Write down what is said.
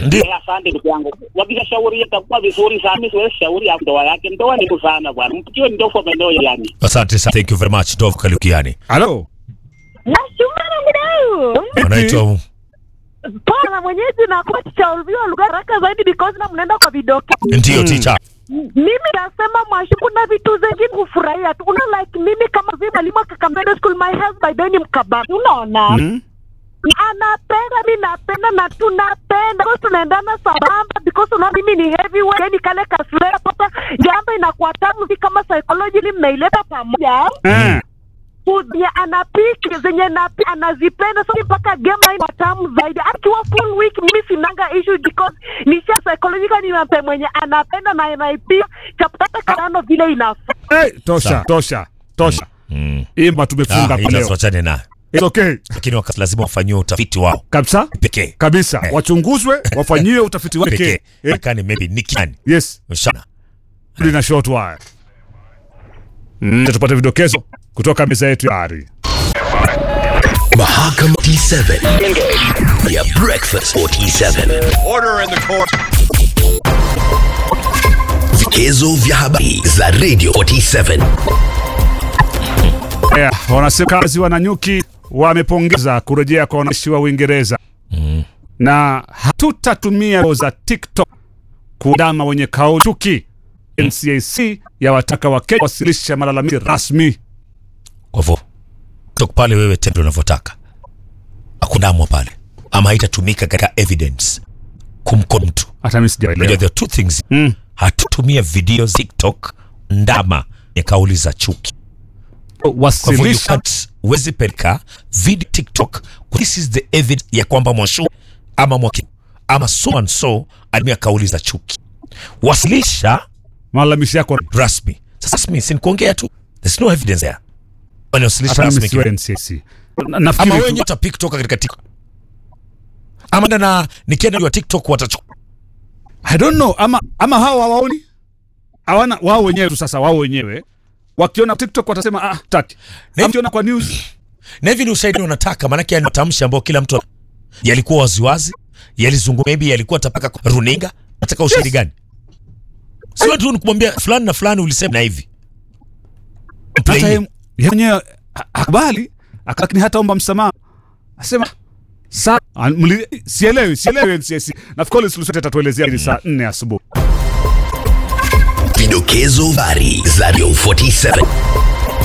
Ndio. Eh, Asante ndugu yangu, wakishashauri itakuwa vizuri sana. Mimi siwezi shauri ya ndoa yake, ndoa ni sana bwana, mpikiwe ndoa maeneo yani. Asante sana. Thank you very much. Dove Kalukiani. Halo. Nashukuru mdau. Unaitwa Poa na mwenyeji na kwa tuchaulviwa lugha haraka zaidi because na mnaenda kwa vidoke. ndio teacher. Mimi nasema mwashi, kuna vitu zingine kufurahia tu. Una like mimi kama vile mwalimu wa Kakamega School, my husband then ni mkababu. Unaona? Anapenda, mi napenda na tunapenda because tunaendana sambamba because una mimi ni heavyweight, yani kale kasura papa jambo inakuwa tamu vi kama psychology mnaileta pamoja Eh. food zenye anapika zenye napi anazipenda so mpaka game line tamu zaidi. Akiwa full week mimi sinanga issue because nisha psychological ni mpe mwenye anapenda na anaipia chapata karano vile inafaa. Eh, tosha, Sawa. tosha, tosha. Mm. Imba tumefunga Ah, kwa leo. itatuachane na. It's okay. Lakini wakati lazima wafanyiwe utafiti wao Kabisa? pekee. Kabisa. Eh. Wachunguzwe, wafanyiwe utafiti wake. Pekee. Eh, Kani maybe ni kiani. yes. Mshana. Lina short wire. Mm, tupate vidokezo kutoka meza yetu ya ari. Mahakama T7 ya Breakfast 47. Order in the court. Vikezo vya habari za Radio 47. Yeah, wanasema kazi wananyuki wamepongeza kurejea kwa wananchi wa Uingereza na hatutatumia roho za TikTok kuandama wenye kauli chuki. NCAC yawataka Wakenya wasilisha malalamishi rasmi. Kwa hivyo kutoka pale wewe tendo unavyotaka. Hakundamwa pale. Ama haitatumika katika evidence kumkon mtu. Hata mimi Unajua sijaelewa. there are two things. Mm. Hatutumia video TikTok ndama ya kauli za chuki. Kwa hivyo you Wasilisha can't huwezi peleka video TikTok. This is the evidence ya kwamba Mwashu ama Mwaki ama so and so alitumia kauli za chuki. Wasilisha malalamishi yako. rasmi. Sasa rasmi si ni kuongea tu. There's no evidence there. Wanawasilisha Hata mimi rasmi. siwe NCAC. Na- Ama Nafikiri wewe tu- wenyewe utapick kutoka katika TikTok. Ama na- na nikienda kwa TikTok watachukua. I don't know ama ama hawa hawaoni hawana wao wenyewe tu sasa wao wenyewe wakiona TikTok watasema ah taki. Na- Wakiona kwa news Na hivi ni ushahidi unataka, maanake ni matamshi ambayo kila mtu yalikuwa waziwazi, yalizungumza, maybe yalikuwa tapaka kwa runinga. Nataka ushahidi gani? Sio tu nikumwambia fulani na fulani ulisema na hivi. hata Plain. yeye yeye mwenyewe ha- hakubali lakini hata omba msamaha asema sa ah, mli- sielewi sielewi NCAC nafikiri suluhisho atatuelezea hili saa 4 asubuhi Vidokezo habari za Radio 47.